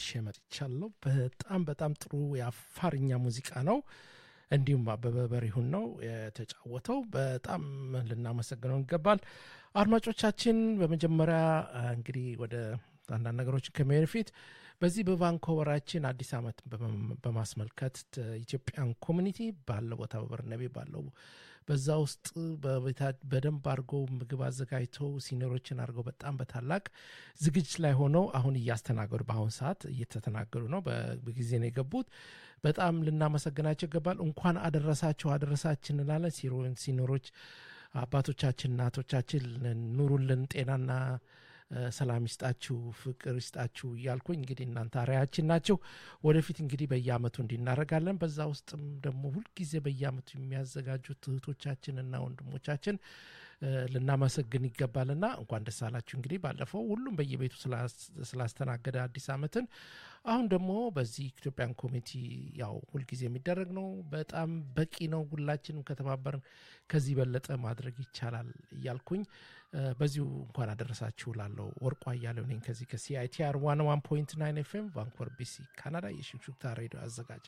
መጥቻለሁ። በጣም በጣም ጥሩ የአፋርኛ ሙዚቃ ነው። እንዲሁም አበበ በሪሁን ነው የተጫወተው። በጣም ልናመሰግነው ይገባል። አድማጮቻችን፣ በመጀመሪያ እንግዲህ ወደ አንዳንድ ነገሮችን ከመሄድ ፊት በዚህ በቫንኮቨራችን አዲስ ዓመት በማስመልከት ኢትዮጵያን ኮሚኒቲ ባለው ቦታ በበርነቤ ባለው በዛ ውስጥ በደንብ አድርገው ምግብ አዘጋጅተው ሲኒሮችን አድርገው በጣም በታላቅ ዝግጅት ላይ ሆነው አሁን እያስተናገዱ በአሁን ሰዓት እየተተናገዱ ነው። በጊዜ ነው የገቡት። በጣም ልናመሰግናቸው ይገባል። እንኳን አደረሳችሁ አደረሳችን እንላለን። ሲኖሮች አባቶቻችን እናቶቻችን ኑሩልን፣ ጤናና ሰላም ይስጣችሁ፣ ፍቅር ይስጣችሁ እያልኩኝ እንግዲህ እናንተ አርአያችን ናቸው። ወደፊት እንግዲህ በየአመቱ እንዲናረጋለን። በዛ ውስጥም ደግሞ ሁልጊዜ በየአመቱ የሚያዘጋጁት እህቶቻችንና ወንድሞቻችን ልናመሰግን ይገባልና እንኳን ደስ አላችሁ። እንግዲህ ባለፈው ሁሉም በየቤቱ ስላስተናገደ አዲስ አመትን አሁን ደግሞ በዚህ ኢትዮጵያን ኮሚቴ ያው ሁልጊዜ የሚደረግ ነው። በጣም በቂ ነው። ሁላችንም ከተባበርን ከዚህ በለጠ ማድረግ ይቻላል እያልኩኝ በዚሁ እንኳን አደረሳችሁ ላለው ወርቋ እያለው ነኝ ከዚህ ከሲአይቲአር ዋን ዋን ፖይንት ናይን ኤፍኤም ቫንኮቨር ቢሲ ካናዳ የሽክሹክታ ሬዲዮ አዘጋጅ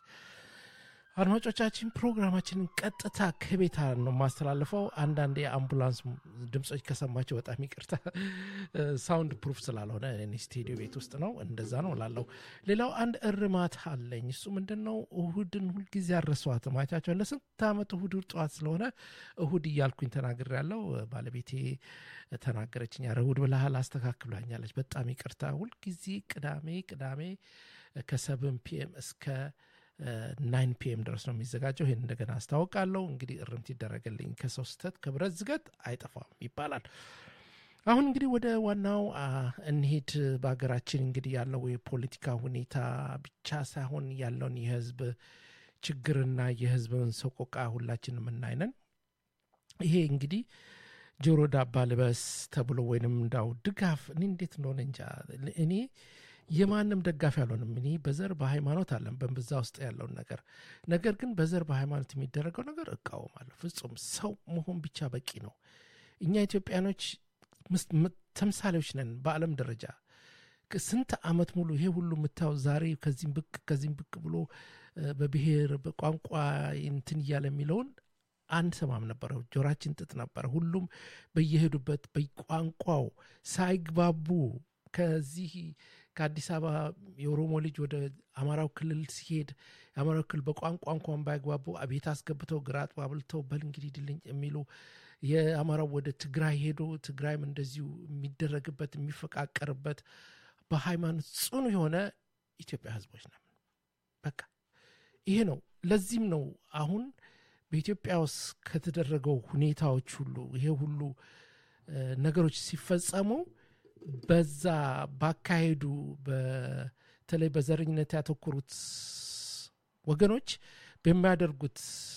አድማጮቻችን ፕሮግራማችንን ቀጥታ ከቤታ ነው ማስተላልፈው። አንዳንድ የአምቡላንስ ድምፆች ከሰማቸው በጣም ይቅርታ፣ ሳውንድ ፕሩፍ ስላልሆነ እኔ ስቱዲዮ ቤት ውስጥ ነው፣ እንደዛ ነው ላለው። ሌላው አንድ እርማት አለኝ። እሱ ምንድን ነው? እሁድን ሁልጊዜ አረሷት ማቻቸው ለስንት ዓመት እሁድ ጠዋት ስለሆነ እሁድ እያልኩኝ ተናግር ያለው ባለቤቴ ተናገረችኝ። ኧረ እሁድ ብለሃል አስተካክሏኛለች። በጣም ይቅርታ። ሁልጊዜ ቅዳሜ ቅዳሜ ከሰብን ፒኤም እስከ ናይን ፒኤም ድረስ ነው የሚዘጋጀው። ይህን እንደገና አስታውቃለሁ። እንግዲህ እርምት ይደረግልኝ። ከሰው ስህተት ከብረት ዝገት አይጠፋም ይባላል። አሁን እንግዲህ ወደ ዋናው እንሄድ። በሀገራችን እንግዲህ ያለው የፖለቲካ ሁኔታ ብቻ ሳይሆን ያለውን የህዝብ ችግርና የህዝብን ሰቆቃ ሁላችን የምናይነን። ይሄ እንግዲህ ጆሮ ዳባ ልበስ ተብሎ ወይንም እንዳው ድጋፍ እኔ እንዴት እንደሆነ እንጃ እኔ የማንም ደጋፊ አልሆንም። እኔ በዘር በሃይማኖት አለን በዛ ውስጥ ያለውን ነገር ነገር ግን በዘር በሃይማኖት የሚደረገው ነገር እቃወማለሁ። ፍጹም ሰው መሆን ብቻ በቂ ነው። እኛ ኢትዮጵያኖች ተምሳሌዎች ነን በዓለም ደረጃ ስንት ዓመት ሙሉ ይሄ ሁሉ የምታየው ዛሬ ከዚህም ብቅ ከዚህም ብቅ ብሎ በብሔር በቋንቋ እንትን እያለ የሚለውን አንሰማም ነበረ። ጆራችን ጥጥ ነበረ። ሁሉም በየሄዱበት በቋንቋው ሳይግባቡ ከዚህ ከአዲስ አበባ የኦሮሞ ልጅ ወደ አማራው ክልል ሲሄድ የአማራው ክልል በቋንቋ እንኳን ባይግባቡ ቤት አስገብተው ግራ አጥባብልተው በል እንግዲህ ድልኝ የሚሉ የአማራው ወደ ትግራይ ሄዶ ትግራይም እንደዚሁ የሚደረግበት የሚፈቃቀርበት በሃይማኖት ጽኑ የሆነ ኢትዮጵያ ህዝቦች ነን። በቃ ይሄ ነው። ለዚህም ነው አሁን በኢትዮጵያ ውስጥ ከተደረገው ሁኔታዎች ሁሉ ይሄ ሁሉ ነገሮች ሲፈጸሙ በዛ ባካሄዱ በተለይ በዘረኝነት ያተኮሩት ወገኖች በሚያደርጉት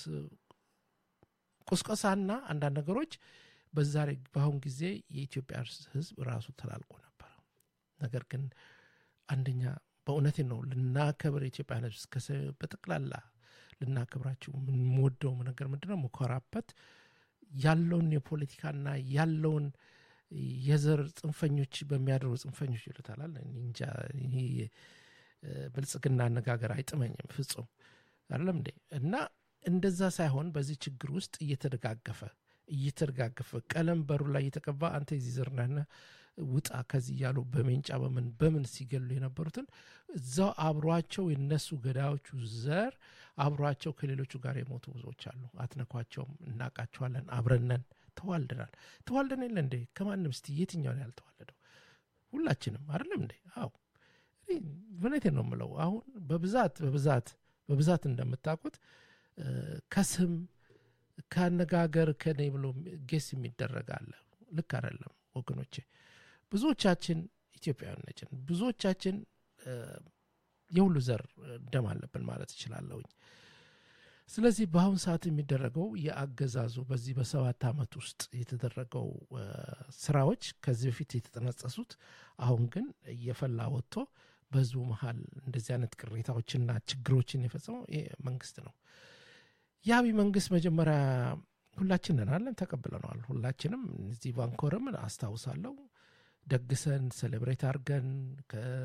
ቁስቆሳና አንዳንድ ነገሮች በዛሬ በአሁን ጊዜ የኢትዮጵያ ህዝብ ራሱ ተላልቆ ነበረ። ነገር ግን አንደኛ በእውነቴ ነው ልናከብር የኢትዮጵያ ህዝብ በጠቅላላ ልናከብራቸው የምንወደው ነገር ምንድነው መኮራበት ያለውን የፖለቲካና ያለውን የዘር ጽንፈኞች በሚያደርጉ ጽንፈኞች ይሉታላል። እንጃ ይሄ ብልጽግና አነጋገር አይጥመኝም ፍጹም አይደለም እንዴ። እና እንደዛ ሳይሆን በዚህ ችግር ውስጥ እየተደጋገፈ እየተደጋገፈ ቀለም በሩ ላይ እየተቀባ አንተ የዚህ ዘር ነህ ውጣ ከዚህ እያሉ በሜንጫ በምን በምን ሲገሉ የነበሩትን እዛው አብሯቸው የነሱ ገዳዮቹ ዘር አብሯቸው ከሌሎቹ ጋር የሞቱ ብዙዎች አሉ። አትነኳቸውም፣ እናቃቸዋለን፣ አብረነን ተዋልደናል። ተዋልደን የለ እንዴ? ከማንም እስቲ የትኛውን ያልተዋለደው? ሁላችንም አይደለም እንዴ? አዎ እውነቴን ነው የምለው። አሁን በብዛት በብዛት በብዛት እንደምታውቁት ከስም ከአነጋገር ከኔ ብሎ ጌስ የሚደረግ አለ። ልክ አይደለም ወገኖቼ። ብዙዎቻችን ኢትዮጵያውያን ነችን። ብዙዎቻችን የሁሉ ዘር ደም አለብን ማለት እችላለሁኝ። ስለዚህ በአሁን ሰዓት የሚደረገው የአገዛዙ በዚህ በሰባት ዓመት ውስጥ የተደረገው ስራዎች ከዚህ በፊት የተጠነጸሱት አሁን ግን እየፈላ ወጥቶ በህዝቡ መሀል እንደዚህ አይነት ቅሬታዎችና ችግሮችን የፈጸመው ይህ መንግስት ነው። የአብይ መንግስት መጀመሪያ ሁላችንን አለን ተቀብለነዋል። ሁላችንም እዚህ ቫንኮርም አስታውሳለሁ ደግሰን ሴሌብሬት አድርገን